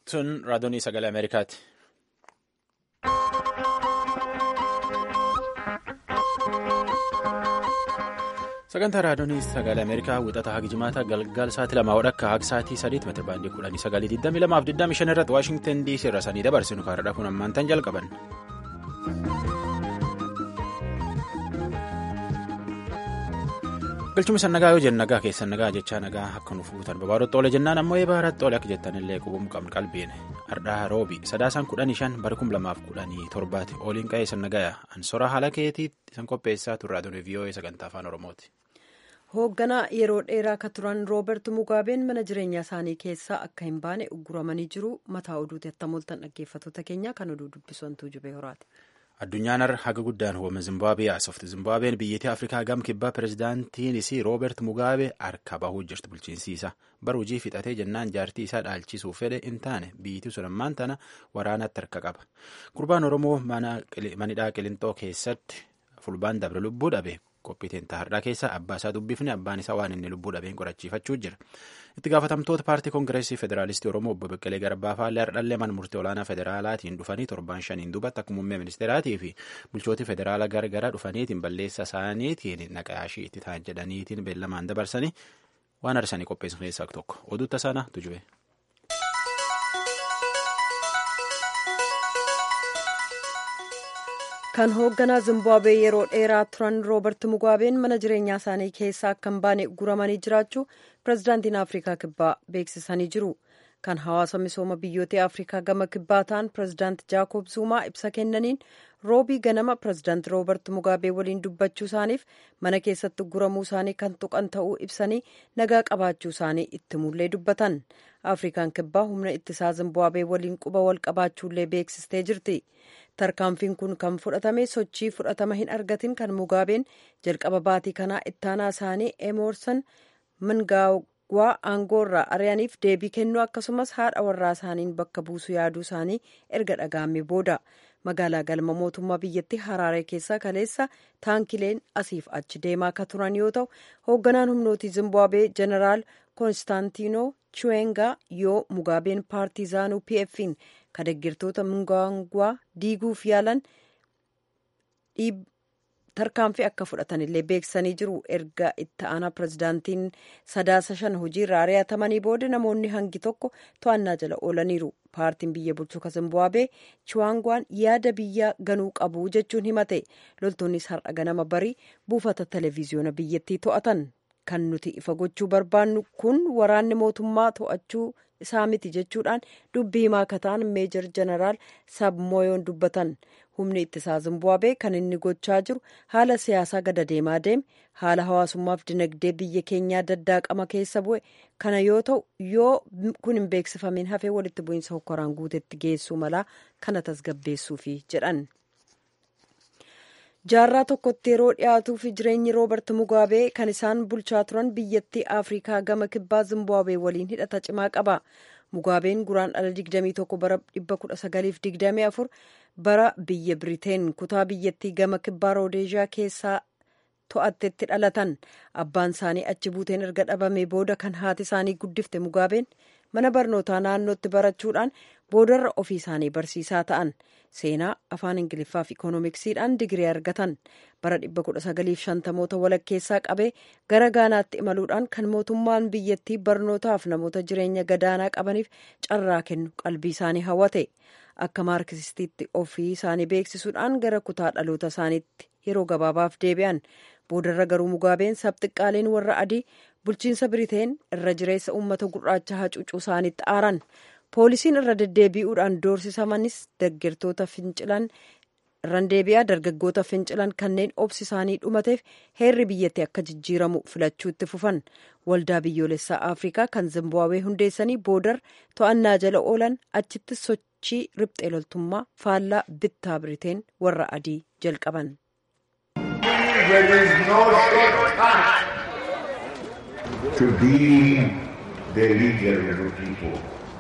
Sun raadiyoonii sagalee Ameerikaati. Sagantaa raadiyoonii sagalee Ameerikaa wixata haga jimaata galgala sa'aatii lamaa wadhakka haga sa'aatii sadiitti meetira baandii kudhanii sagalii digdamii lamaaf digdamii shan irratti Waashingtan DC irra sanii dabarsinu kaarraa kun ammaantan jalqaban. galchuma san nagaa yoo jenna nagaa keessan nagaa jechaa nagaa akka nuuf guutan babaarotti oole jennaan ammoo eebaaratti oole akka jettanillee qubum qabnu qalbiin ardhaa roobi sadaasaan kudhanii shan bara kum lamaaf kudhanii torbaati ooliin qa'ee san nagaa ansora haala keetiitti san qopheessaa turraa ture vii'oo'ee sagantaa afaan oromooti. hoogganaa yeroo dheeraa akka turan roobert mugaabeen mana jireenyaa isaanii keessaa akka hin baane ugguramanii jiru mataa oduuti attamoltan dhaggeeffattoota keenya kan oduu dubbisantuu jubee horaati. addunyaan haga guddaan hooma zimbaabuwee haasofte zimbaabween biyyattii afrikaa gam kibbaa pirezidaantiinis roobert mugaabee harka bahuu jirtu bulchiinsiisa bara hojii fixatee jennaan jaartii isaa dhaalchisuuf fedhe hin taane biyyattii sun ammaan tana waraanatti harka qaba gurbaan oromoo manidhaa qilintoo keessatti fulbaan dabre lubbuu dhabe qophiiteen taa'aadhaa keessa abbaa isaa dubbifne abbaan isaa waan inni lubbuu dhabeen qorachiifachuu jira itti gaafatamtoota paartii koongireesii federaalistii oromoo obbo Beqqelee Garbaa faallee hardhallee mana murtii olaanaa federaalaatiin dhufanii torban shaniin duubatti akka muummee ministeeraatii fi bulchootii federaalaa garagaraa dhufaniitiin balleessa isaaniitiin naqaashii itti ta'an jedhaniitiin beellamaan dabarsanii waan arsanii qopheessu keessaa tokko oduutta sana tujube. kan hoogganaa zimbaabuwee yeroo dheeraa turan roobert mugaabeen mana jireenyaa isaanii keessaa akka hin baane guramanii jiraachuu pirezidaantiin afrikaa kibbaa beeksisanii jiru kan hawaasa misooma biyyoota afrikaa gama kibbaa ta'an pirezidaant jaakob zuumaa ibsa kennaniin roobii ganama pirezidaant roobert mugaabee waliin dubbachuu isaaniif mana keessatti guramuu isaanii kan tuqan ta'uu ibsanii nagaa qabaachuu isaanii itti mullee dubbatan afrikaan kibbaa humna ittisaa zimbaabuwee waliin quba wal qabaachuullee beeksistee jirti. tarkaanfiin kun kan fudhatame sochii fudhatama hin argatin kan mugaabeen jalqaba baatii kanaa ittaanaa isaanii emerson mnangagwa aangoorraa ari'aniif deebii kennuu akkasumas haadha warraa isaaniin bakka buusuu yaaduu isaanii erga dhaga'amee booda magaalaa galma mootummaa biyyattii haraaree keessaa kaleessa taankileen asiif achi deemaa akka turan yoo ta'u hoogganaan humnootii zimbaabuwee jeneraal koonstaantiinoo chiwengaa yoo mugaabeen paartiizaanuu pf'n kan deeggartoota mnangagwaa diiguuf yaalan tarkaanfii akka fudhatanillee beeksisanii jiru erga itti aanaa pirezidaantiin sadaasa shan hojiirra ari'atamanii booda namoonni hangi tokko to'annaa jala oolaniiru paartiin biyya bulchuu ka zimbaabuwee chiwaangwaan yaada biyya ganuu qabu jechuun himate loltoonnis har'a ganama barii buufata televiziyoona biyyattii to'atan kan nuti ifa gochuu barbaannu kun waraanni mootummaa to'achuu isaa miti jechuudhaan dubbii himaa akka ta'an meejor jeneraal sabmoyoon dubbatan humni ittisaa zimbaabuwee kan inni gochaa jiru haala siyaasaa gada deemaa deeme haala hawaasummaaf dinagdee biyya keenyaa daddaaqama keessa bu'e kana yoo ta'u yoo kun hin beeksifamin hafee walitti bu'iinsa hokkoraan guutetti geessuu malaa kana tasgabbeessuufi jedhan. jaarraa tokkotti yeroo dhiyaatuuf jireenyi roobert mugaabee kan isaan bulchaa turan biyyattii afrikaa gama kibbaa zimbaabuwee waliin hidhata cimaa qaba mugaabeen guraan dhala 21 bara 1924 bara biyya biriteen kutaa biyyattii gama kibbaa roodeeziyaa keessaa to'attetti dhalatan abbaan isaanii achi buuteen erga dhabamee booda kan haati isaanii guddifte mugaabeen mana barnootaa naannootti barachuudhaan boodarra ofii isaanii barsiisaa ta'an seenaa afaan ingiliffaa fi ikoonomiksiidhaan digirii argatan bara 1950moota walakkeessaa qabee gara gaanaatti imaluudhaan kan mootummaan biyyattii barnootaaf namoota jireenya gadaanaa qabaniif carraa kennu qalbii isaanii hawwate akka maarkisistiitti ofii isaanii beeksisuudhaan gara kutaa dhaloota isaaniitti yeroo gabaabaaf deebi'an boodarra garuu mugaabeen sabxiqqaaleen warra adii bulchiinsa biriteen irra jireessa uummata gurraacha hacuucuu isaaniitti aaran poolisiin irra deddeebi'uudhaan doorsisamanis deeggartoota fincilan irraan deebi'aa dargaggoota fincilan kanneen obsi isaanii dhumateef heerri biyyattii akka jijjiiramu filachuutti fufan waldaa biyyoolessaa afrikaa kan zimbaabuwee hundeessanii boodar to'annaa jala oolan achitti sochii riphxee loltummaa faallaa bittaa biriteen warra adii jalqaban. to be the leader of the people.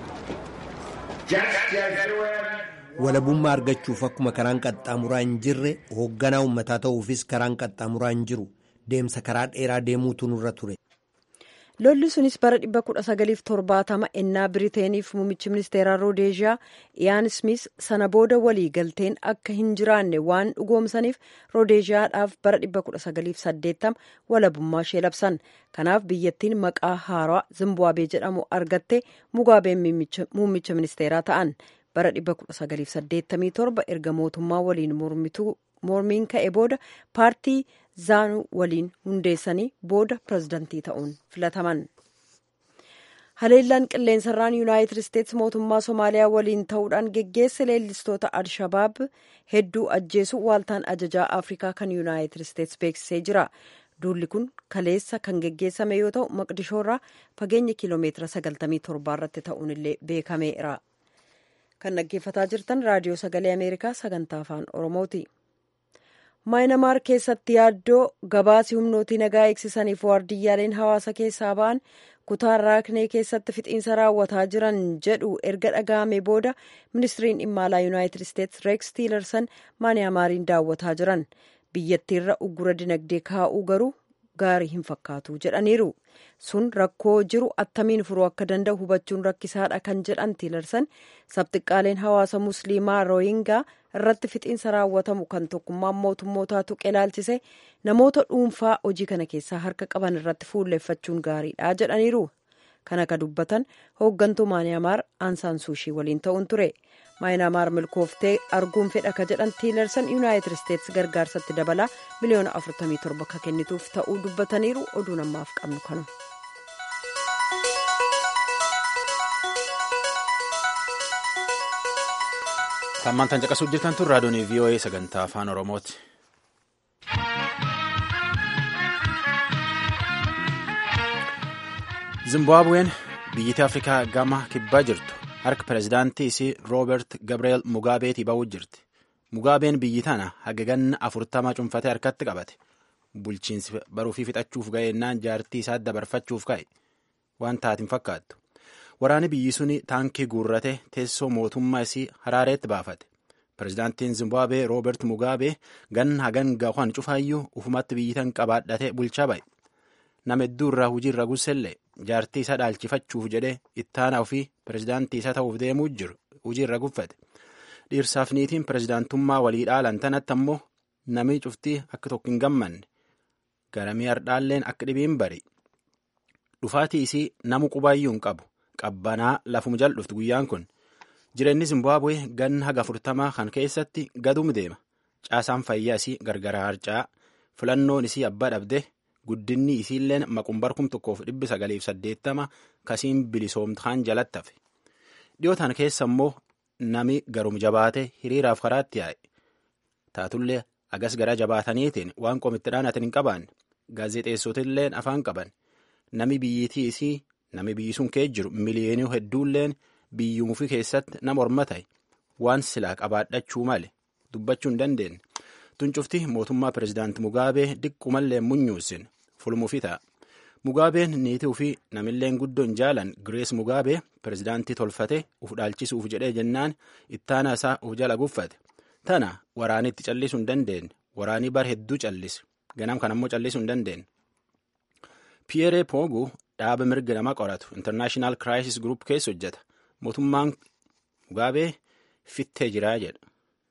Just as there were walabummaa argachuuf akkuma karaan qaxxaamuraa hin jirre hoogganaa uummataa ta'uufis karaan qaxxaamuraa hin jiru deemsa karaa dheeraa deemuutu nurra ture. lolli sunis bara 1970 ennaa biriteeniif muummichi ministeeraa roodeeshiyaa iyaan smith sana booda walii galteen akka hin jiraanne waan dhugoomsaniif roodeeshiyaadhaaf bara 1980 walabummaa ishee labsan kanaaf biyyattiin maqaa haaraa zimbaabuwee jedhamu argatte mugaabeen muummicha ministeeraa ta'an bara 1987 erga mootummaa waliin mormiin ka'e booda paartii zaanu waliin hundeessanii booda pirezidantii ta'uun filataman. haleellaan qilleensarraan yuunaayitid isteetsi mootummaa somaaliyaa waliin ta'uudhaan geggeesse leellistoota alshabaab hedduu ajjeesu waaltaan ajajaa afrikaa kan yuunaayitid isteetsi beeksisee jira duulli kun kaleessa kan geggeessame yoo ta'u maqdishoorraa fageenya kiiloomeetira 97 irratti ta'uun illee beekameera kan dhaggeeffataa jirtan raadiyoo sagalee ameerikaa sagantaa afaan oromooti. maayinamaar keessatti yaaddoo gabaasii humnootii nagaa eegsisaniif waardiyyaaleen hawaasa keessaa ba'an kutaa raaknee keessatti fixiinsa raawwataa jiran jedhu erga dhaga'ame booda ministiriin dhimma alaa yuunaayitid isteetsi reeks tiilersan maayinamaariin daawwataa jiran biyyattiirra uggura dinagdee kaa'uu garuu gaarii hin fakkaatu jedhaniiru sun rakkoo jiru attamiin furuu akka danda'u hubachuun rakkisaadha kan jedhan tiilersan sabxiqqaaleen hawaasa musliimaa rooyingaa irratti fixiinsa raawwatamu kan tokkummaan mootummootaa tuqe ilaalchise namoota dhuunfaa hojii kana keessaa harka qaban irratti fuulleeffachuun gaariidha jedhaniiru kan akka dubbatan hooggantuu maayinaamaar aansaan suushii waliin ta'uun ture maayinaamaar milkooftee arguun fedha ka jedhan tiilersan yuunaayitid isteetsi gargaarsatti dabalaa miliyoona 47 ka kennituuf ta'uu dubbataniiru oduu namaaf qabnu kanu. Hammaan caqasuuf jirtan tun raadiyoon VOA sagantaa afaan Oromooti. Zimbaabuween biyyattii Afrikaa gama kibbaa jirtu harka pireezidaantii isii Roobert Gabriel Mugaabeetii ba'uu jirti. Mugaabeen biyyi tana haga ganna afurtama cunfatee harkatti qabate. Bulchiinsi baruufii fixachuuf ga'eennaan jaartii isaa dabarfachuuf ka'e. Waan taatiin fakkaattu. Waraanni biyyi suni taankii guurrate teessoo mootummaa isii haraareetti baafate. Pireezidaantiin Zimbaabuwee Roobert Mugaabee ganna hagan gahuun cufaayyuu ufumatti biyyitan qabaadhatee bulchaa ba'e. Nama hedduu irraa hojiirra gussellee jaartii isaa dhaalchifachuuf jedhee ittaana ofii pireezidaantii isaa ta'uuf deemuu jiru hojiirra guffate. Dhiirsaaf niitiin pireezidaantummaa walii dhaalan tanatti ammoo namni cuftii akka tokko hin gammanne garamii hardhaalleen akka dhibiin bari. Dhufaatii isii namu qubaayyuu hin qabu. Qabbanaa lafuma jal'ufti guyyaan kun jireenyi Zimbaabuwee ganna haga afurtamaa kan keessatti gadum deema. Caasaan fayyaa isii gargara harcaa filannoon isii abbaa dhabde guddinni isiilleen maqumbar kum tokkoof dhibbi sagaliif saddeettama kasiin bilisoomtaan jalatti hafe. Dhiyootaan keessa immoo nami garum jabaate hiriiraaf karaatti yaa'e. Taatullee agas gara jabaataniitiin waan qomittiidhaan ati hin qabaanne gaazexeessotilleen afaan qaban nami biyyiitii isii. Nami biyyi sun kee jiru miliyoonii hedduulleen biyyuumufi keessatti nama horma ta'e waan silaa qabaadhachuu male dubbachuu hin dandeenye. Tuncufti mootummaa pireezidaanti Mugaabee diqqumallee munyuusin fulmuufi ta'a. Mugaabeen niitii fi namilleen guddoon jaalan Girees Mugaabee pireezidaantii tolfate uf dhaalchisuuf jedhee jennaan ittaana isaa uf jala guffate. Tana waraanitti callisuu hin dandeenye. Waraanii bar hedduu callise. Ganam kan ammoo callisuu hin dandeenye. Pierre Poogu dhaaba mirga nama qoratu International Crisis Group keessa hojjeta. Mootummaan Mugaabee fittee jiraa jedha.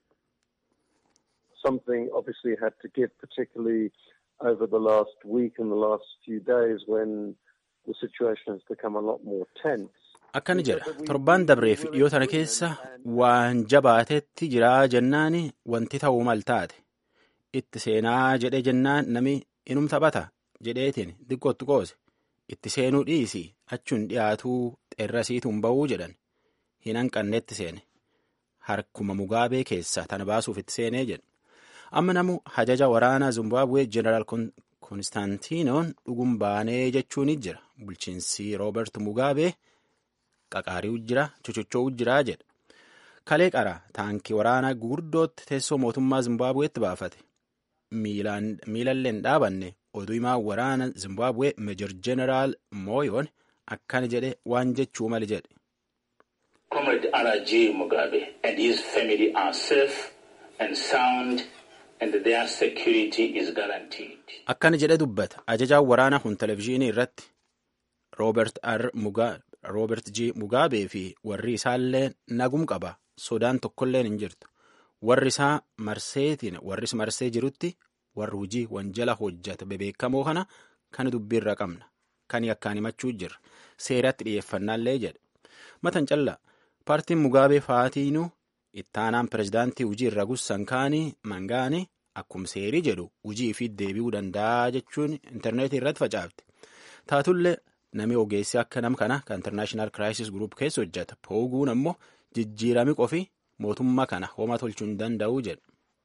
Something obviously had to give, particularly over the last week and the last few days when the situation has become a lot more tense. Akkana jedha torbaan dabreef dhiyoo tana keessa waan jabaatetti jiraa jennaan wanti ta'uu mal taate itti seenaa jedhee jennaan nami inum taphata jedheetiin xiqqootti qoose itti seenuu dhiisi achuun dhiyaatuu xeerrasiituun ba'uu jedhan hin hanqanneetti seene harkuma mugaabee keessa tana baasuuf itti seenee jedha amma namu hajaja waraanaa zimbaabuwee jeneraal konstaantinoon dhugum baanee jechuun jira bulchiinsi roobert mugaabee qaqaarii jira chochochoo jira jedha kalee qara taankii waraanaa gurguddootti teessoo mootummaa zimbaabuweetti baafate miilalleen dhaabanne oduu himaa waraana zimbaabuwee meejor jeneraal mooyoon akkana jedhe waan jechuu mali jedhe. Comrade R.J. Mugabe and his family are safe and sound and their security is guaranteed. Akkana jedhe dubbata ajajaan waraanaa kun televizyiinii irratti roobert r roobert g mugaabee fi warri isaallee nagum qaba sodaan tokkolleen hin jirtu warri isaa marseetiin warris marsee jirutti warri hojii wanjala hojjata bebeekamoo kana kan dubbiirra qabna kan yakkaan himachuu jirra seeratti dhiyeeffannaallee jedhe matan callaa paartiin mugaabee faatiinuu ittaanaan pirezidaantii hujii irra gussan kaanii mangaanii akkuma seerii jedhu hujii fi deebi'uu danda'a jechuun intarneetii irratti facaafte taatullee namni ogeessi akka nam kana kan international crisis group keessa hojjeta pooguun ammoo jijjiirami qofi mootummaa kana hooma tolchuu hin danda'u jedha.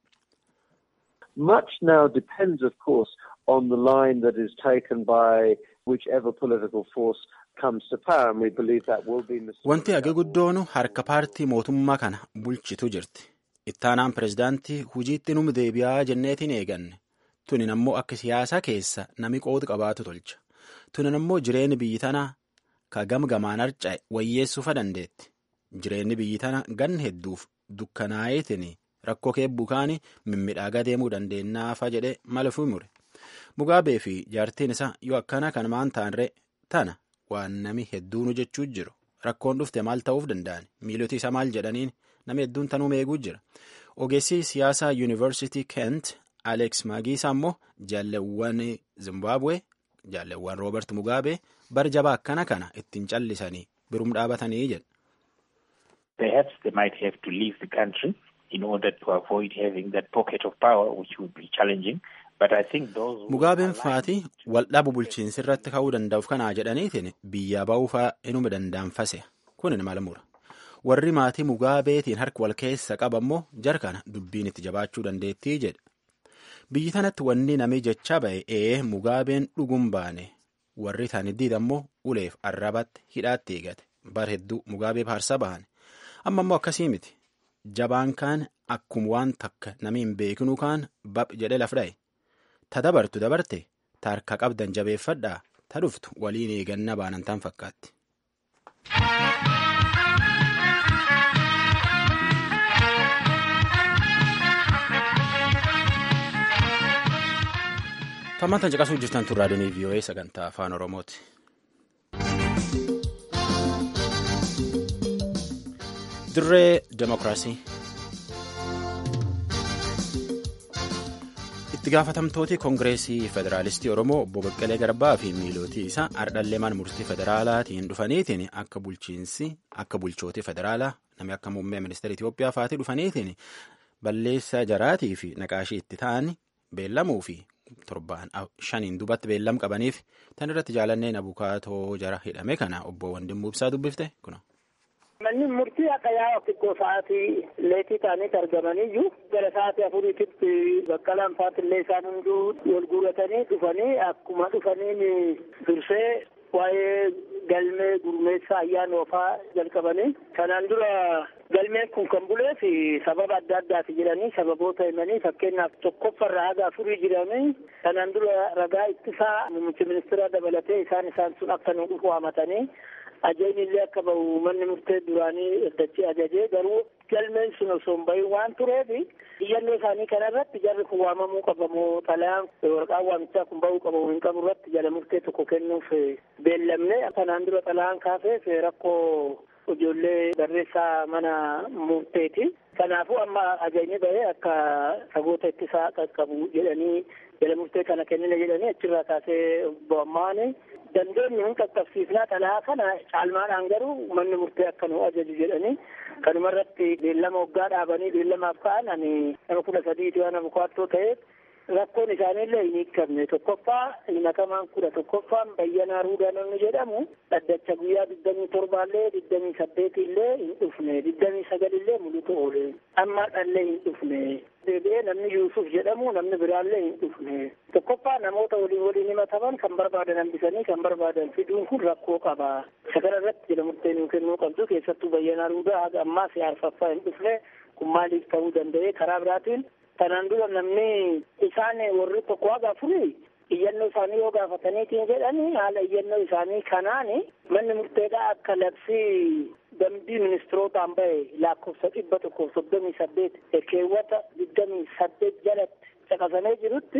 Much now depends, of course, on the line that is taken by whichever political force comes to power, and we believe that will be Mr. Wanti hage guddoonu harka paartii mootummaa kana bulchitu jirti. Ittaanaan pirezidaantii hujiitti num deebi'aa jenneetiin eeganne. Tunin ammoo akka siyaasaa keessa nami qooda qabaatu tolcha. Tunin ammoo jireenyi biyyi tanaa ka gamgamaan harca'e wayyeessuufa dandeetti. Jireenyi biyyi tana gan hedduuf dukkanaa'eetiin rakkoo keebbuu kaanii mimmidhaagaa deemuu dandeenyaafa jedhee malafuu mure. Mugaabee fi jaartiin isaa yoo akkana kan maan taanree tana waan nami hedduunu jechuu jiru. Rakkoon dhufte maal ta'uuf danda'an miiloti isaa maal jedhaniin nami hedduun tanuu eeguu jira. Ogeessi siyaasaa yuunivarsiitii Kent Alex Maagiisaa immoo jaalleewwan Zimbabwe jaalleewwan Roobert Mugaabee bar jabaa akkana kana ittiin callisanii birum dhaabatanii jedha. Perhaps they might have to leave the country in order to avoid having that pocket of power, which would be challenging. But I think those Mugaabeen faatii waldhabu bulchiinsi irratti ka'uu danda'uuf kanaa jedhaniitiin biyya ba'uufaa inuma danda'anfase kunin mala mura. Warri maatii Mugaabeetiin harka wal keessa qabammoo jar kana dubbiin itti jabaachuu dandeettii jedha. Biyyi tanatti wanni namii jechaa ba'e ee Mugaabeen dhugum baane warri taaniddiid ammoo uleef arrabatti hidhaatti eegate bar hedduu Mugaabee paarsa bahan. Amma ammoo akkasii miti. Jabaan kaan akkuma waan takka namni hin beeknu kaan bab jedhe lafdhaye. Ta dabartu dabarte ta harka qabdan jabeeffadhaa ta dhuftu waliin eeganna baanantaan fakkaatti. Tammaantan caqasuu jirtan tun raadiyoonii VOA sagantaa afaan Oromooti. Dirree Demokiraasii. Itti gaafatamtooti Koongireesii Federaalistii Oromoo obbo Baqqalee Garbaa fi miilootii isaa ardhalleemaan murtii federaalaatiin dhufaniitiin akka bulchiinsi akka bulchootii federaalaa namni akka muummee ministeera Itoophiyaa faatii dhufaniitiin balleessaa jaraatii fi naqaashii itti ta'an beellamuu fi torbaan shaniin dubatti beellam qabaniif tan irratti jaalanneen abukaatoo jara hidhame kana obbo Wandimmuu Ibsaa dubbifte kuna. Manni murtii akka yaa'u xiqqoo sa'aatii leetii ta'aniiti argamaniyyuu gara sa'aatii afuriititti baqqalaan faatillee isaan hunduu wal guuratanii dhufanii akkuma dhufaniin dursee waa'ee galmee gurmeessaa ayyaana ofaa jalqabanii kanaan dura galmeen kun kan bulee fi sababa adda addaati jedhanii sababoota himanii fakkeenyaaf tokkoffarraa haga afurii jiranii kanaan dura ragaa ittisaa muummicha ministeeraa dabalatee isaan isaan sun akka nu dhufu waamatanii ajajni illee akka bahu manni murtee duraanii iddachii ajajee garuu galmeen sun osoo hin bahin waan tureef iyyannoo isaanii kana irratti jarri kun waamamuu qabamoo xalayaan waraqaan waamichaa kun bahuu qabamoo hin qabu irratti jala murtee tokko kennuuf beellamne kanaan dura xalayaan kaafeef rakkoo ijoollee barreessaa mana murteeti. Kanaafuu amma ajajni bahee akka sagoota ittisaa qaqqabu jedhanii jala murtee kana kennina jedhanii achirraa kaasee bo'ammaani dandeenyu hin qaqqabsiifnaa xalayaa kana caalmaadhaan garuu manni murtee akka nu ajaju jedhanii kanuma irratti beellama waggaa dhaabanii beellamaaf ka'an ani nama kudha sadiiti waan abukaattoo ta'eef rakkoon isaaniillee hin hiikamne tokkoffaa himatamaan kudha tokkoffaan bayyanaa ruudaa namni jedhamu dhaddacha guyyaa digdamii torbaallee digdamii saddeetillee hin dhufne digdamii sagalillee mulutu oole amma dhallee hin dhufne deebi'ee namni yuusuf jedhamu namni biraallee hin dhufne tokkoffaa namoota waliin waliin himataman kan barbaadan hambisanii kan barbaadan fiduun kun rakkoo qaba sagara irratti jala murtee nuu kennuu qabdu keessattuu bayyanaa ruudaa haga ammaa siyaarfaffaa hin dhufne kun maaliif ta'uu danda'e karaa biraatiin kanaan dura namni isaan warri tokko haga afurii iyyannoo isaanii yoo gaafataniitiin jedhanii haala iyyannoo isaanii kanaan manni murteedhaa akka labsii dambii ministirootaan bahe lakkoofsa dhibba tokkoof soddomii saddeet keewwata digdamii saddeet jalatti caqasamee jirutti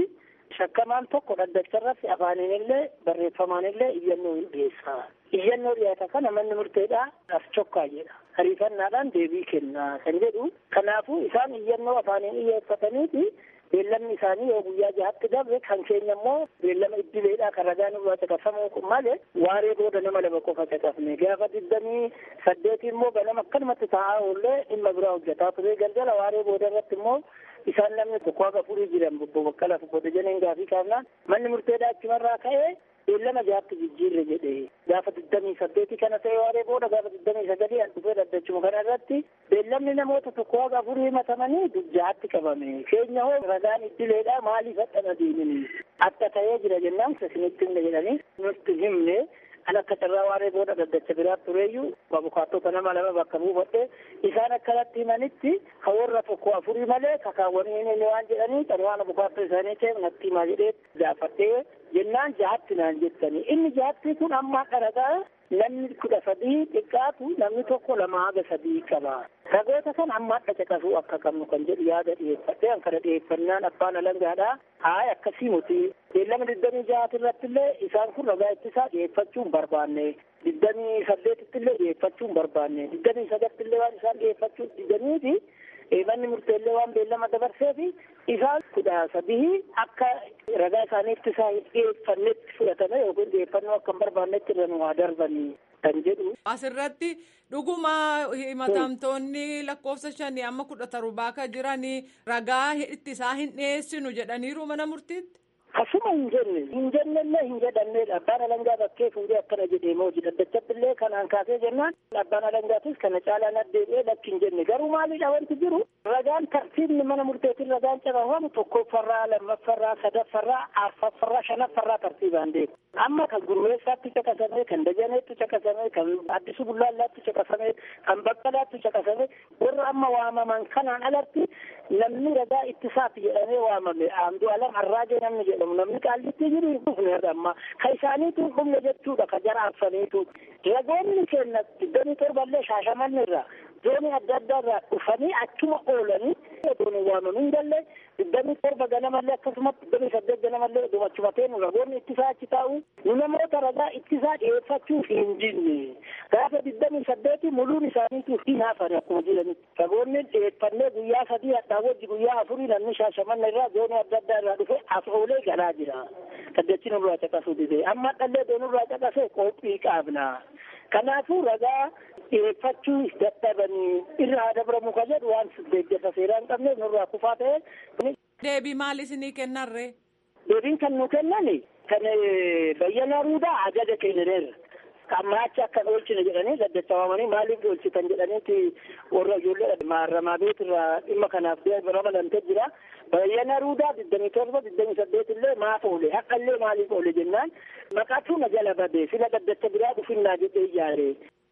shakkamaan tokko dhaddacharratti afaaniin illee barreeffamaan illee iyyannoo hin dhiyeessa. Iyyannoo dhiyaata kana manni murteedhaa as chokkaa jedha. Ariifannaadhaan deebii kennaa kan jedhu. Kanaafuu isaan iyyannoo afaaniin dhiyeeffataniiti beellamni isaanii yoo guyyaa jahatti darbe kan keenya immoo beellama iddileedhaa kan ragaan irraa caqasamuu malee waaree booda nama lama qofa caqafne gaafa digdamii saddeeti immoo ganama akkanumatti taa'aa oollee dhimma biraa hojjetaa ture galgala waaree booda irratti immoo isaan namni tokko haga furii jiran bobbo baqqala fubbote janiin gaafii kaafnaan manni murteedhaa achumarraa ka'ee beellama jahatti jijjiirre jedhe gaafa digdamii saddeeti kana ta'e waaree booda gaafa digdamii sagalii an dhufee dhaddachuma kana irratti beellamni namoota tokko haga furii himatamanii jahatti qabame keenya hoo ragaan iddileedha maaliif hadhana deemini akka ta'ee jira jennaan isinitti himne jedhanii nutti himne an akka carraa waaree booda dhaddacha biraa tureeyyuu abukaattota nama lama bakka buufadhe isaan akkanatti himanitti ka warra tokko afurii malee kakaawwanii inni waan jedhanii kan waan abukaattoo isaanii ta'e natti himaa jedhee gaafadhee jennaan jahatti naan jettanii inni jahatti kun amma dharagaa namni kudha sadii xiqqaatu namni tokko lama haga sadii qaba. Ragoota kan amma adda caqasuu akka qabnu kan jedhu yaada dhiyeeffadhe an kana dhiyeeffannaan abbaan alangaadha. Haay akkasii muti. Beellama digdamii jahaati irratti illee isaan kun ragaa ittisaa dhiyeeffachuu hin barbaanne. Digdamii saddeetitti illee dhiyeeffachuu hin barbaanne. Digdamii sagatti illee waan isaan dhiyeeffachuu didaniiti. manni murteellee waan beellama dabarsee fi isaan kudha sadii akka ragaa isaanii ittisaa hin dhiyeeffannetti fudhatame yookiin dhiyeeffannoo akka hin barbaannetti irra nu haa darbanii kan jedhu. Asirratti dhuguma himatamtoonni lakkoofsa shanii amma kudha torbaa akka jiranii ragaa ittisaa hin dhiyeessinu jedhaniiru mana murtiitti. Asuma hin jenne hin jennellee hin jedhamnedha abbaan alangaa bakkee fuudhee akkana jedhee moo daddachattillee kanaan kaasee jennaan abbaan alangaatis kana caalaan addeebi'ee lakki hin jenne garuu maalidha wanti jiru ragaan tartiibni mana murteetiin ragaan cabafamu tokkoffarraa lammaffarraa sadaffarraa arfaffarraa shanaffarraa tartiibaan deemu amma kan gurmeessaatti caqasame kan dajaneetti caqasame kan addisu bullaallaatti caqasame kan baqqalaatti caqasame warra amma waamaman kanaan alatti namni ragaa ittisaati jedhamee waamame aamdu alam arraajee namni jedhamu namni qaallitti jiru hin dhufne amma ka isaaniitu hin dhufne jechuudha ka jara arsaniitu ragoonni kenna digdamii torballee shaashamanni irraa zoonii adda addaa irraa dhufanii achuma oolanii odoon hin waamamin galle digdamii torba ganamallee akkasumas digdamii saddeet ganamallee dhumachumateen ragoonni ittisaa achi taa'u nu namoota ragaa ittisaa dhiyeeffachuuf hin jinne gaafa digdamii saddeeti muluun isaaniitu hin hafan akkuma jiranitti ragoonni dhiyeeffannee guyyaa sadii hadhaa wajji guyyaa afurii namni shaashamanna irraa zoonii adda addaa irraa dhufe as oolee galaa jira kaddachi nurraa caqasuu dide amma dhallee doonurraa caqasee qophii qaabna kanaafuu ragaa dhiyeeffachuu dadhabanii irraa dabramu ka jedhu waan deeggarsa seeraa hin qabneef nurraa kufaa ta'e. Deebii maal isinii kennarree? Deebiin kan nu kennan kan bayyana ruudaa ajaja kennineerra. Ammaacha akka oolchine jedhanii daddacha waamanii maaliif oolchitan jedhaniiti warra ijoollee maaramaa beetirraa dhimma kanaaf ramadamtee jira. Bayyana ruudaa digdamii torba digdamii saddeet illee maaf oole haqa illee maaliif oole jennaan maqaatu na jala bade sila daddacha biraa dhufinnaa jedhee ijaare.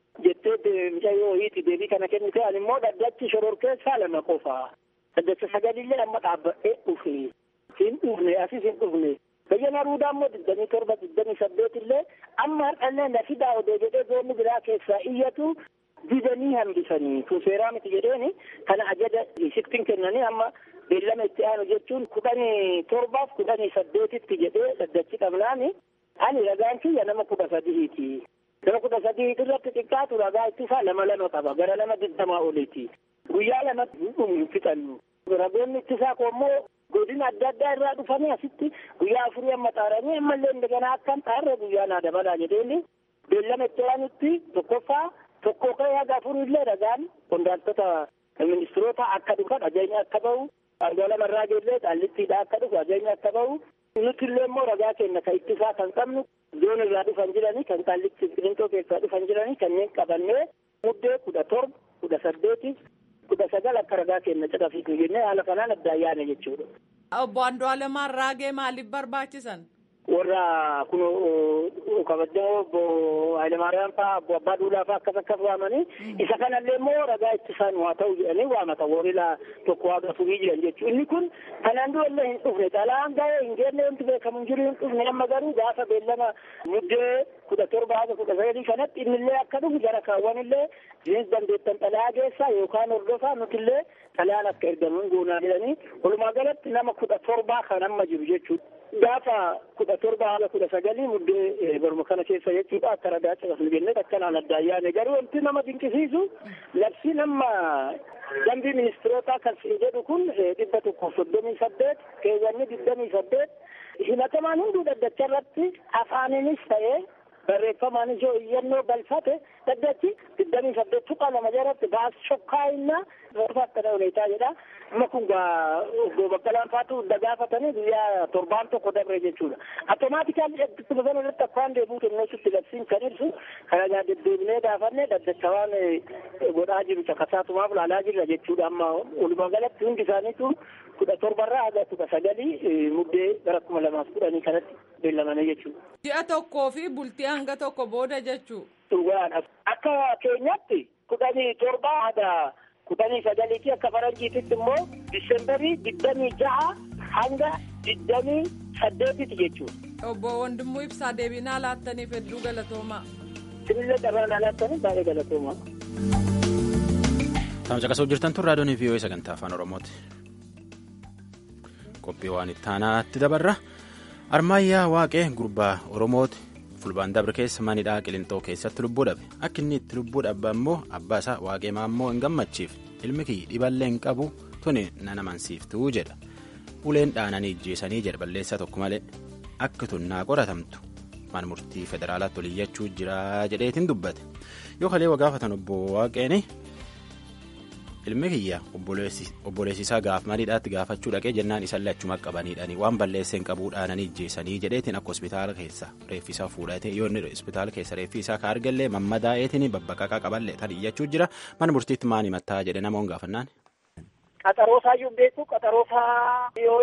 jettee mucayyoo hiiti deebii kana kennite ani immoo daddachi shororkeessaa lama qofa daddacha sagalillee amma dhaabbadhee dhufe hin dhufne asis hin dhufne bayyana ruudaa immoo digdamii torba digdamii saddeet illee amma har'allee na fidaa odoo jedhee zoonni biraa keessaa iyyatu didanii hambisanii kun seeraa miti jedheeni kana ajaja sittin kennanii amma beellama itti aanu jechuun kudhanii torbaaf kudhanii saddeetitti jedhee daddachi qabnaani ani ragaan kiyya nama kudha sadiiti. Nama kudha sadii irratti xiqqaatu ragaa ittisaa lama lama qaba gara lama digdamaa oliiti. Guyyaa lama hin fixannu. Ragoonni ittisaa koommoo godina adda addaa irraa dhufanii asitti guyyaa afurii amma xaaranii ammallee indagana akkan xaarre guyyaa naa dabalaa jedheeni beellama itti aanutti tokkoffaa tokko ka'ee haga afurii illee ragaan qondaaltota ministiroota akka dhufan ajajni akka bahu Angola marraa geellee xaallittiidha akka dhufu ajajni akka bahu nuti illee immoo ragaa keenya kan ittisaa kan qabnu zoon irraa dhufan jiranii kan qaallitti qilintoo keessaa dhufan jiranii kanneen qabannee muddee kudha torba kudha saddeeti kudha sagal akka ragaa keenya caqafiitu jennee haala kanaan addaan yaane jechuudha. Obbo Andu'aalemaan raagee maaliif barbaachisan? warra kun kabajamoo obbo Hayilemaariyaam fa'aa obbo Abbaa Duulaa fa'aa akkas akkas waamanii isa kanallee immoo ragaa ittisaan waa ta'u jedhanii waamata warrila tokko waaqa furii jiran jechuudha. Inni kun kanaan dura illee hin dhufne xalaan ga'ee hin geenne wanti beekamu hin jiru hin dhufne amma garuu gaafa beellama muddee kudha torba haga kudha sagalii kanatti innillee akka dhufu jara kaawwan illee jinis dandeettan xalaa geessaa yookaan hordofaa nutillee xalaan akka ergamuun goonaa jedhanii walumaa galatti nama kudha torbaa kan amma jiru jechuudha. gaafa kudha torba haala kudha sagalii muddee baruma kana keessa jechuudha akka ragaa cabasnu jennee akkanaan adda ayyaane garuu wanti nama dinqisiisu labsiin amma dambii ministirootaa kan siin jedhu kun dhibba tokkoof soddomii saddeet keewwanni digdamii saddeet himatamaan hunduu dhaddacha irratti afaaninis ta'ee barreeffamaanis yoo iyyannoo galfate dhaddachi digdamii saddeet tuqaa lama jalatti baas shokkaayinna akkana huneetaa jedha amma kun gaa obbo Baqqalaan faatu hunda gaafatanii guyyaa torbaan tokko dabre jechuudha. Automaatikaalli ittuma sana irratti akkaan deebi'u kenneesutti labsiin kan ibsu kana gaa deddeebinee gaafanne dhaddacha waan godhaa jiru caqasaatumaaf laalaa jirra jechuudha amma walumaa galatti hundi isaaniitu kudha torbarraa haga kudha sagalii muddee gara kuma lamaaf kudhanii kanatti beellamanii jechuudha. Ji'a tokkoo fi bultii hanga tokko booda jechuu. Dhugaadha. Akka keenyatti kudhanii torbaa haga kudhanii sagaliiti akka faranjiititti immoo disembarii digdamii ja'a hanga digdamii saddeetitti jechuudha. Obbo Wandimmoo Ibsaa deebinaa laattaniif hedduu galatoomaa. Sinillee carraa laattaniif baay'ee galatoomaa. Taa'umsa qasoo jirtan tun raadiyoon VOA sagantaa afaan Oromooti. Qophii waan itti aanaatti dabarra. Armaayyaa Waaqee gurbaa Oromooti. fulbaan dabre keessa manidhaa qilintoo keessatti lubbuu dhabe akka inni itti lubbuu dhabe immoo abbaa isaa waaqee maammoo hin gammachiif ilmi kiyya dhiballee hin qabu tuni nana mansiiftuu jedha uleen dhaananii ijjeesanii jedha balleessaa tokko malee akka tun naa qoratamtu mana murtii federaalaatti oliyyachuu jira jedheetiin dubbate yoo kalee wagaafatan obbo waaqeeni ilmi kiyya obboleessi isaa gaaf mariidhaatti gaafachuu dhaqee jennaan isallee achuma qabaniidhani waan balleesseen qabuu dhaananii ijjeessanii jedheetiin akka hospitaala keessa reeffi isaa fuudhatee yoo inni hospitaala keessa reeffi isaa ka argallee mammadaa'eetiin babbaqaqaa qaballee tan iyyachuu jira mana murtiitti maani mattaa jedhe namoon gaafannaan. Qaxaroosaa iyyuu beeku qaxaroosaa yoo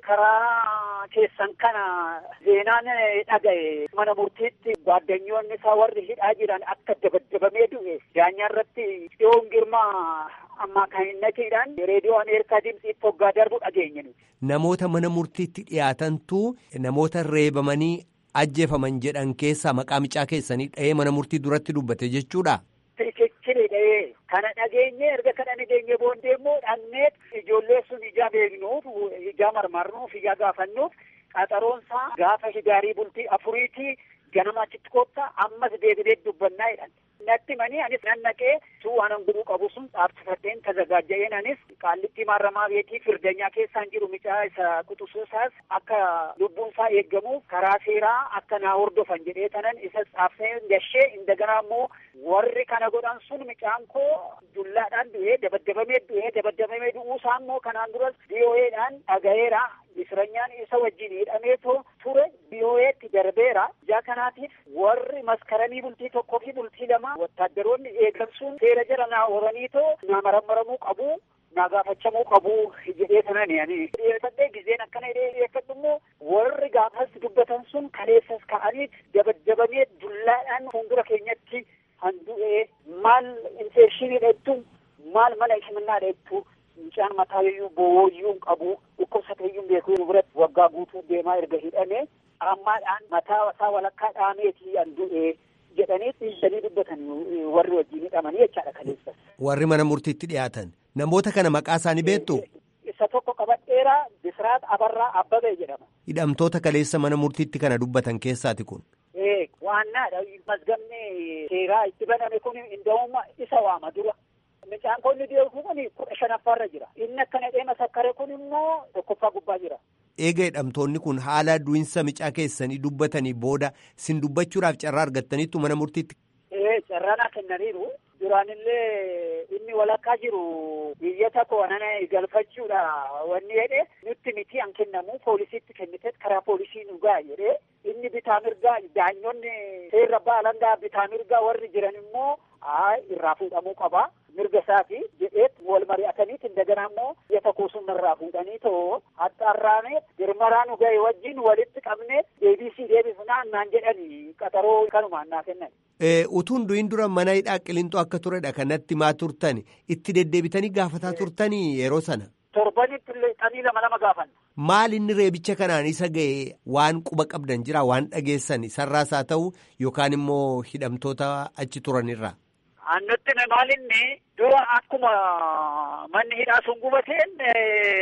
karaa keessan kana seenaan dhaga'e mana murtiitti gwaaddanyoonni isaa warri hidhaa jiran akka dabadabamee du'e daanyaa irratti dhiyoon girmaa ammaa kan hin naqiidhaan reediyoo ameerikaa dimsiitti hoggaa darbu dhageenye Namoota mana murtiitti dhiyaatantu namoota reebamanii ajjeefaman jedhan keessaa maqaa micaa keessanii dha'ee mana murtii duratti dubbate jechuudha. Fikichiri dha'ee kana dhageenye erga kana dhageenye boondee immoo dhannee ijoollee sun ijaa beeknuuf ijaa marmarnuuf ijaa gaafannuuf qaxaroonsaa gaafa hidaarii bultii afuriitii ganama achitti koottaa ammas deebinee dubbannaa jedhan. natti manii anis nan naqee tuu waan guruu qabu sun dhaabsifadheen tazagaaja'een anis qaallitti maaramaa beetii firdanyaa keessaan jiru micaa isa quxusuusaas akka lubbuun isaa eeggamuuf karaa seeraa akka naa hordofan jedhee tanan isa dhaabsee gashee indaganaa immoo warri kana godhan sun micaan koo dullaadhaan du'ee dabaddabamee du'ee dabaddabamee du'uusaa immoo kanaan duras biyoo'eedhaan dhaga'eera misranyaan isa wajjin hidhameetoo ture biyoo'eetti darbeera ijaa kanaatiif warri maskaranii bultii tokkoo fi bultii lama wattaaddaroonni eegamsuun seera jala naa horaniitoo naa marammaramuu qabu naa gaafachamuu qabu jedhee sanani ani dhiyeeffadhee gizeen akkana hidhee dhiyeeffadhu immoo warri gaafas dubbatan sun kaleessas ka'aniit dabaddabamee dullaadhaan fuuldura keenyatti handu'ee maal infekshinii dheettu maal mana himannaa dheettu mucaan mataa iyyuu booyyuu qabu dhukkubsatee iyyuu beekuu biratti waggaa guutuu deemaa erga hidhame ammaadhaan mataa isaa walakkaa dhaameetii handu'ee jedhanii dhiisanii dubbatan warri wajjin hidhamanii jechaadha kaleessa. Warri mana murtiitti dhiyaatan namoota kana maqaa isaanii beektu. Isa tokko qabadheeraa Bisiraat Abarraa Abbabee jedhama. Hidhamtoota kaleessa mana murtiitti kana dubbatan keessaati kun. Ee waannaadha mazgamni seeraa itti baname kun inda'uma isa waama dura. Mucaan konni deemu kun kudha shanaffaarra jira. Inni akkana dheema sakkare kun immoo tokkoffaa gubbaa jira. Eega hidhamtoonni kun haala du'insa micaa keessanii dubbatanii booda sin dubbachuudhaaf carraa argattaniittu mana murtiitti. Ee carraanaa kennaniiru. Duraanillee inni walakkaa jiru biyya tokko nana galfachuudha wanni jedhe nutti miti an kennamu poolisiitti kennite karaa poolisii nu ga'a jedhee inni bitaa mirgaa daanyonni seerra baalangaa bitaa mirgaa warri jiran immoo haa irraa fuudhamuu qaba. mirga isaati jedheet wal mari'ataniit indaganaa immoo biyya tokko sun irraa fuudhanii too haxxaarraanee girmaraa nu ga'e wajjin walitti qabnee deebisii deebisnaan naan jedhani qaxaroo kanumaan naa kennan. Utuun du'in dura mana hidhaa qilintoo akka turedha kanatti maa turtani itti deddeebitanii gaafataa turtanii yeroo sana. Torbanitti xanii lama lama gaafanna. Maal inni reebicha kanaan isa ga'e waan quba qabdan jira waan dhageessan sarraas haa ta'u yookaan immoo hidhamtoota achi turanirraa. Annutti maalinni dura akkuma manni hidhaa sun gubateen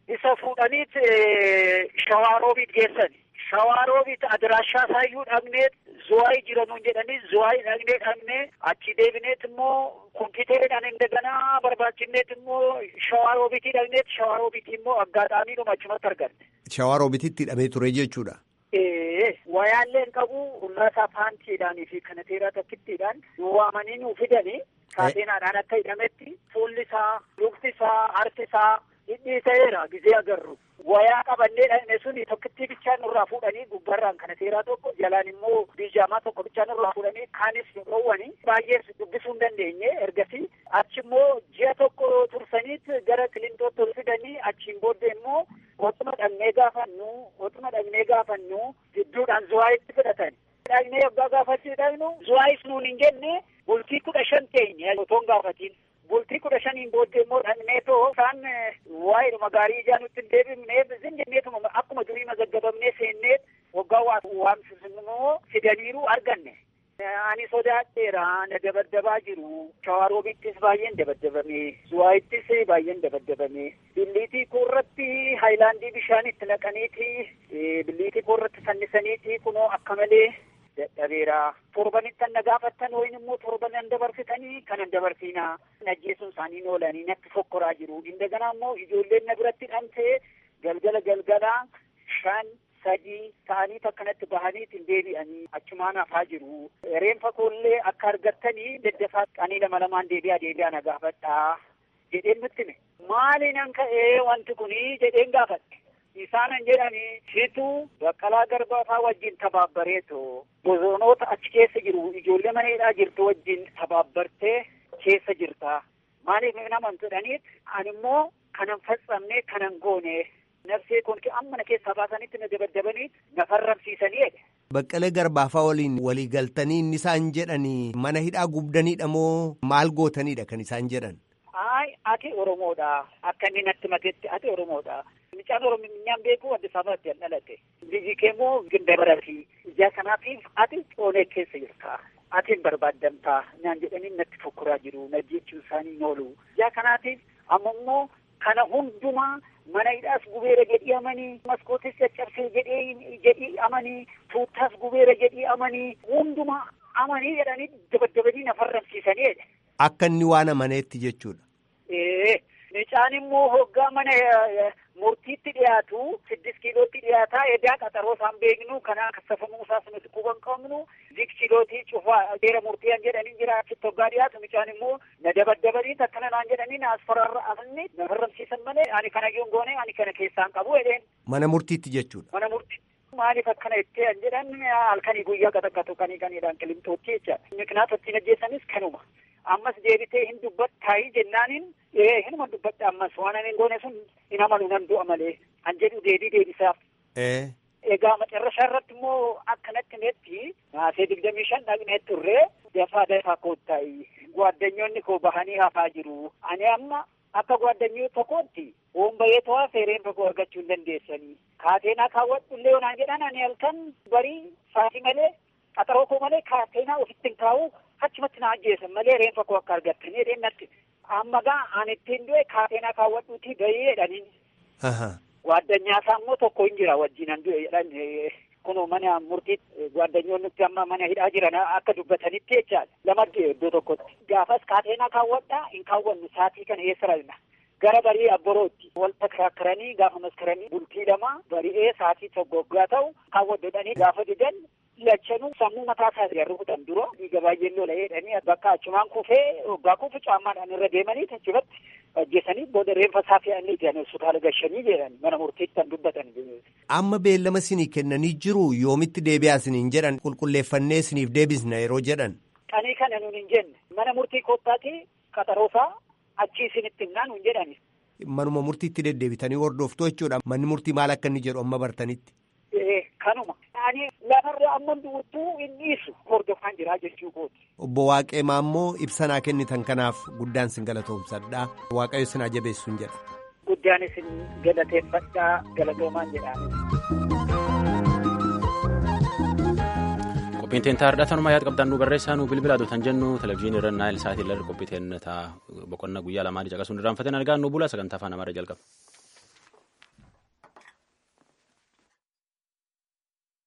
isa fuudhaniit shawaaroobiit geessan shawaaroobiit adiraashaa saayyuu dhaqneet zuwaayii jiranuun jedhanii zuwaayii dhaqnee dhaqnee achi deebineet immoo kompiiteridhaan indaganaa barbaachisneet immoo shawaaroobiitii dhaqneet shawaaroobiitii immoo aggaadhaamiidhuma achumatti arganne. Shawaaroobiitti hidhamee ture jechuudha. Ee wayaalleen qabu ullaasaa paantiidhaanii fi kanateeraa tokkittiidhaan nu waamanii nu fidanii kaateenaadhaan akka hidhametti fuulli isaa lukti isaa harki isaa hidhii ta'eera gizee agarru. Wayaa qabannee dhaqne suni tokkittii bichaan nurraa fuudhanii gubbarraan kanateeraa tokko jalaan immoo biijaamaa tokko bichaan nurraa fuudhanii kaanis nu dhoowwanii baay'ees dubbisuu hin dandeenye ergasii achi immoo ji'a tokko tursaniit gara kilintootti ol fidanii achiin booddee immoo otuma dhaqnee gaafannu otuma dhaqnee gaafannu gidduudhaan zuwaayitti fudhatan. Dhaqnee yoggaa gaafachuu dhaqnu zuwaayis nuun hin jenne bultii kudha shan teenye otoon gaafatiin. Bultii kudha shaniin booddee immoo dhaqnee too isaan waa'eedhuma gaarii ijaa nutti hin deebifne zin jenneetuma akkuma durii mazaggabamnee seennee waggaa waamsisnoo fidaniiru arganne. Ani sodaadheera na dabaddabaa jiru. Shawaroobittis baay'een dabaddabame. Zuwaayittis baay'een dabaddabame. Billiitii koorratti haayilaandii bishaan itti naqaniiti. Billiitii koorratti fannisaniiti kunoo akka malee dadhabeera. Torbanitti na gaafattan wayin immoo torban an dabarsitanii kan an dabarsiinaa. Najjeesuun isaanii oolanii natti fokkoraa jiru. Indaganaa immoo ijoolleen na biratti dhamtee galgala galgalaa shan sadii ta'anii akkanatti bahaniitiin deebi'anii achumaan hafaa jiru. Reenfa koollee akka argattanii daddafaa qanii lama lamaan deebi'aa deebi'aa na gaafadhaa jedheen nutti hime. Maaliin ka'ee wanti kunii jedheen gaafadhe. Isaanan jedhanii situ baqqalaa garbaafaa wajjin tabaabbareeto bosoonoota achi keessa jiru ijoollee maneedhaa jirtu wajjin tabaabbartee keessa jirta. Maaliif naman jedhaniit ani immoo kanan faccamne kanan goone nafsee kun amma na keessaa baasanitti na dabaddabanii na farramsiisanii jedhe. Baqqalee garbaafaa waliin walii galtanii inni isaan jedhanii mana hidhaa gubdaniidha moo maal gootanidha kan isaan jedhan? Ay ati Oromoodha akka inni natti matetti ati Oromoodha. Mucaan Oromiyaan beeku Addis Ababaatti an dhalate. Biyyi kee immoo Gindabarati. Ijaa kanaatiif ati Oonee keessa jirta. Ati hin barbaaddamtaa naan jedhanii natti fokkuraa jiru. Na jechuun isaanii hin oolu. Ijaa kanaatiif amma immoo kana hundumaa mana hidhaas gubeera jedhii amanii maskootis caccabsee jedhee jedhii amanii tuuttaas gubeera jedhii amanii hundumaa amanii jedhanii dabaddabanii na farramsiisanii jedhe. Akka inni waan amaneetti jechuudha. Ee mucaan immoo hoggaa mana murtiitti dhiyaatu siddis kiilootti dhiyaataa edaa qaxaroo isaan beeknu kana kassafamuu isaas nuti quban qabnu zik kiilootii cufaa seera murtii jedhanii jira achitti hoggaa dhiyaatu mucaan immoo na dabaddabanii akkana naan jedhanii na asfararra afni na farramsiisan malee ani kana yoon goone ani kana keessaan qabu jedheen. Mana murtiitti jechuudha. Mana murtii. Maaliif akkana itti an jedhan halkanii guyyaa qaxaqqatu kanii kaniidhaan qilimtootti jecha. Miknaata ittiin ajjeessanis kanuma. Ammas deebitee hin dubbattaayii jennaaniin ee hinuma dubbadha ammas waan ani goone sun hin amanu nan du'a malee an jedhu deebii deebisaaf. Egaa macarrashaa irratti immoo akkanatti netti naasee digdamii shan dhaqnee turree dafaa dafaa koottayi. Gwaaddanyoonni koo bahanii hafaa jiru. Ani amma akka gwaddanyoo tokkootti hoombayee to'aa feereen tokko argachuu hin dandeessanii. Kaateenaa kaawwadhu illee onaan jedhan ani halkan barii saatii malee qaxaroo koo malee kaateenaa ofitti hin kaa'u achumatti na ajjeesan malee reenfa koo akka argattanii jedheen natti. Amma gaa ani ittiin du'e kaateenaa kaawwadhuutii bahee jedhaniin. Gwaddanyaasaa immoo tokko hin jira wajjin an du'e jedhan kunoo mana murtii gwaaddanyoonni amma mana hidhaa jiran akka dubbatanitti jechaadha. Lama du'e iddoo tokkotti. Gaafas kaateenaa kaawwadhaa hin kaawwannu saatii kana eessa rafna. Gara barii abborootti wal takrakkaranii gaafa maskaranii bultii lama bari'ee saatii tokko waggaa ta'u kaawwadhodhanii gaafa didan lachanuu sammuu mataa isaa irra rukutan dura dhiiga baay'een lola jedhanii bakka achumaan kufee waggaa kufu caammaadhaan irra deemanii achirratti ajjeesanii booda reenfa isaa fe'anii jiran hospitaala gashanii jedhan mana murtiitti kan dubbatan. Amma beellama isinii kennanii jiru yoomitti deebi'aa isiniin jedhan qulqulleeffannee isiniif deebisna yeroo jedhan. Qanii kana nuun hin jenne mana murtii koottaati qaxaroosaa achii isinitti himnaa nuun jedhani. Manuma murtiitti deddeebitanii hordoftu jechuudha manni murtii maal akka inni jedhu amma bartanitti. Kanuma. Ani lafarra amma duwwattuu hin dhiisu hordofaan jira jechuu kooti. Obbo Waaqeemaa immoo ibsanaa kennitan kanaaf guddaan sin galatoomsadha. Waaqayyo sin ajabeessuun jedha. Guddaan isin galateeffadhaa galatoomaan jedhaan. Qophiin teentaa hardhatanuma yaad qabdaan nu barreessaa nu bilbila adotan jennu televizyiinii irra naayil sa'aatii irra qophii teennataa boqonnaa guyyaa lamaanii caqasuun irraanfateen argaa nu bula sagantaa afaan amaaraa jalqaba.